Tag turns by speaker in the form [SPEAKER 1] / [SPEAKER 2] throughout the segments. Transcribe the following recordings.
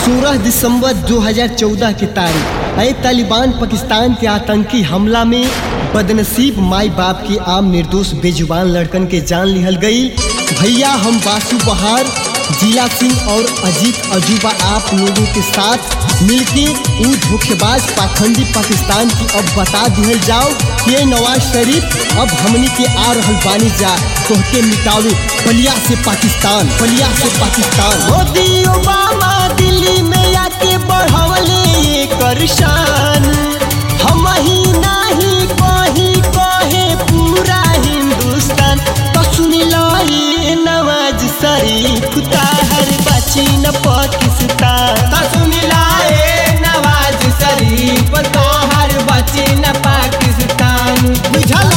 [SPEAKER 1] 16 दिसंबर 2014 की तारीख अय तालिबान पाकिस्तान के आतंकी हमला में बदनसीब माई बाप की आम निर्दोष बेजुबान लड़कन के जान लिहल गई भैया हम बासु बहार जिला सिंह और अजीत अजूबा आप लोगों के साथ मिलके ऊ धोखेबाज पाखंडी पाकिस्तान की अब बता दिहल जाओ ये नवाज शरीफ अब हमनी के आ रहल बानी जा तोहके मिटावे बलिया से पाकिस्तान बलिया से पाकिस्तान मोदी ओबामा दिल्ली में आके बढ़वले ये करशान हम ही नाही कही कहे पूरा हिंदुस्तान तो सुनी लो ये नवाज शरीफ ताहर बची न पाकिस्तान
[SPEAKER 2] तो सुनी लाए नवाज शरीफ तोहर बची न पाकिस्तान
[SPEAKER 1] बुझला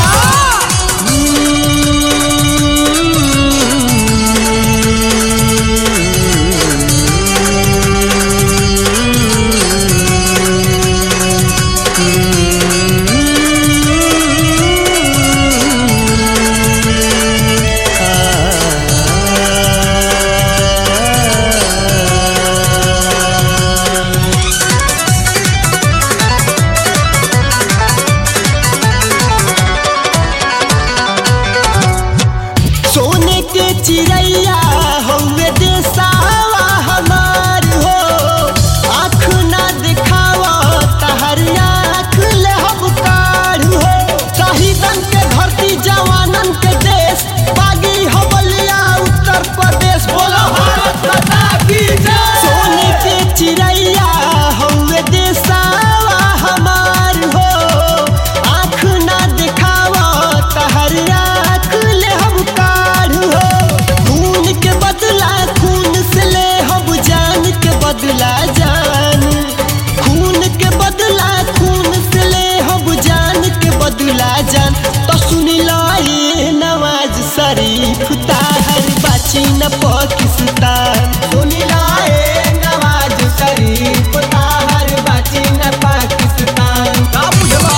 [SPEAKER 1] सोने के चिड़ैया हौवे देसावा हमार हो आँख ना दिखावा तहर आँख ले हबकार हो शहीदन के धरती जवानन के देश बागी हवलिया उत्तर प्रदेश बोलो भारत माता की जय सोने के चिड़ैया हौवे देसावा हमार हो आँख ना दिखावा तहर आँख ले हबकार हो खून के बदला खून से ले हम जान के बदला जान खून के बदला खून से ले हम जान के बदला जान तो सुन लो ये नवाज शरीफ ताहर बाची न पाकिस्तान
[SPEAKER 2] सुनी लाए नवाज शरीफ तोहर बची न पाकिस्तान का बुझला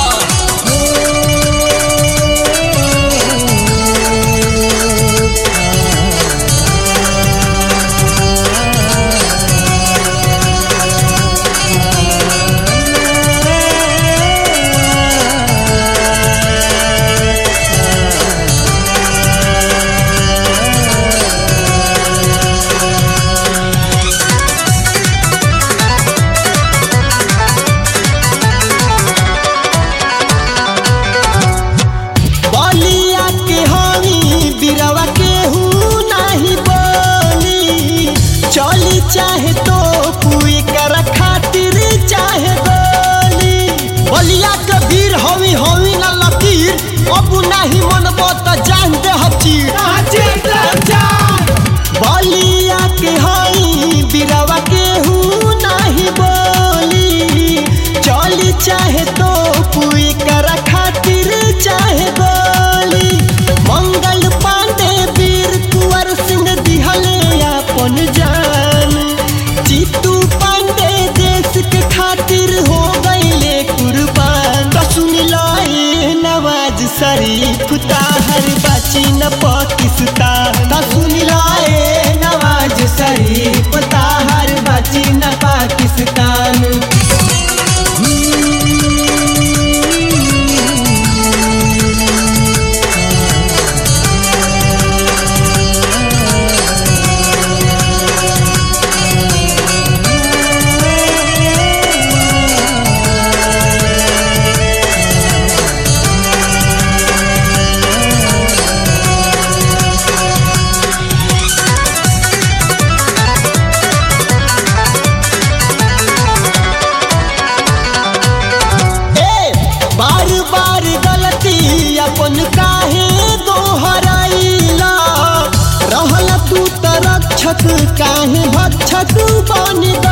[SPEAKER 1] बलिया के हमी बिरवा के हूँ नहीं बोली चली चाहे तो पुई कर खातिर चाहे गोली बलिया के वीर हमी हमी न लकीर अब नहीं मनबो तो जान दे हचीर बलिया के हई बिरवा के हूँ नहीं बोली चली चाहे तो पुई कर खातिर चाहे गोली मंगल पांडे वीर कुंवर सिंह दिहले अपन जान जीतू पांडे देश के खातिर हो गईले कुर्बान तो सुन लो ये नवाज शरीफ ताहर बाची न पाकिस्तान तो सुन लो ये
[SPEAKER 2] नवाज शरीफ तोहर बची न पाकिस्तान
[SPEAKER 1] ए बार बार गलती अपन काहे दोहराइला रहल तू त रक्षक काहे भक्षक बन